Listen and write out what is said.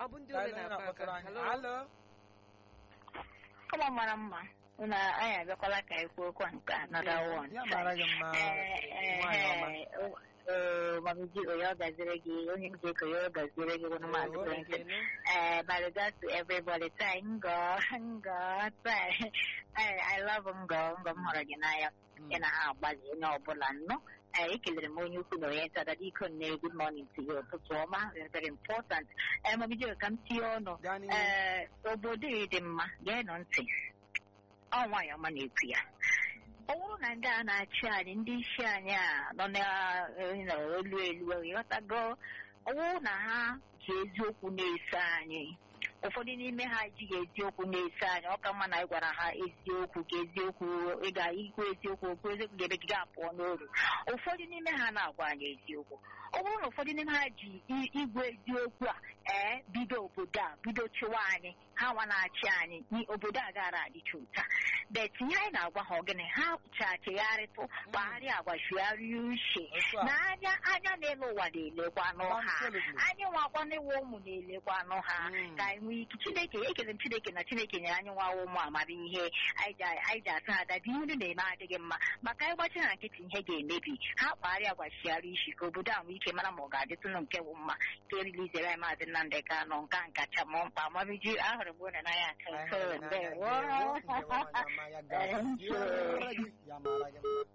ọ bụ ndị Ka ole anyị na-akpa na-akpọtụrụ aka anyị. halo Alo. Kama mara mma na anyị abịakwala ka anyị kwuo okwu nke another one. Ya mara gị mma. Nwaanyị ọma. mamiji oyo gaziri gị onye m ga-eko yo gaziri gị wani maazị Oo, Clinton. ekele. Uh, my regards to everybody. Thank God, God. I, I love Ngo. Ngo m hụrụ gị n'anya. Mm. Ị na ha agbalị onye ọbụla nnọọ. Eh, ekelere m onye ukwu na onye nta dada iko nne good morning to you ụtụtụ ọma very very important. Eh, mamiji ka m tinye ọnụ. Gaa n'ihu. Ee, obodo ị dị mma geenụ ntị ọ nwaanyị ọma na-ekwu ya ọ bụrụ na ndị a na-achị anyị ndị isi anyị a nọ n'elu elu ịghọtago ọ bụrụ na ha ji eziokwu na-eso anyị ụfọdụ n'ime ha ejighị eziokwu na-eso anyị ọ ka mma na anyị gwara ha eziokwu ka eziokwu ị ga ikwu eziokwu okwu eziokwu ga-ebe gị apụọ n'oru ụfọdụ n'ime ha na-agwa anyị eziokwu ọ bụrụ na ụfọdụ n'ime ha ji i- igwe eziokwu a ee bido obodo a bido chịwa anyị ha nwa na-achị anyị ni- obodo a gara adịcha ụta bet ihe anyị na-agwa ha ogene ha chachigharịtụ kpagharịa agwa chigharịa uche Otu a. na anya anya n'elu ụwa na-elekwanụ ha Absolutely. anyị nwakwanịwa ụmụ na-elekwanụ ha Mm. ka anyị nwee ike chineke ekele m chineke na chineke nyere anyị nwa ụmụ amamihe anyị ji anyị ji asị ha dabi ihe unu na-eme adịghị mma maka anyị gbachi na nkịtị ihe ga-emebi ha kpagharịa gwachigharị isi ka obodo a nwee ike mara ma ọ ga-adịtụnụ nke wụ mma ka erilizere anyị maazị Nnamdị Kanụ nka nkacha m mkpa amamiji ahụrụ m unu n'anya Anyị nke hụrụ n'anya. ndewo Ndewo, ndewo, nwaanyị ọma, ya gaziere gị. Ya mara gị mma.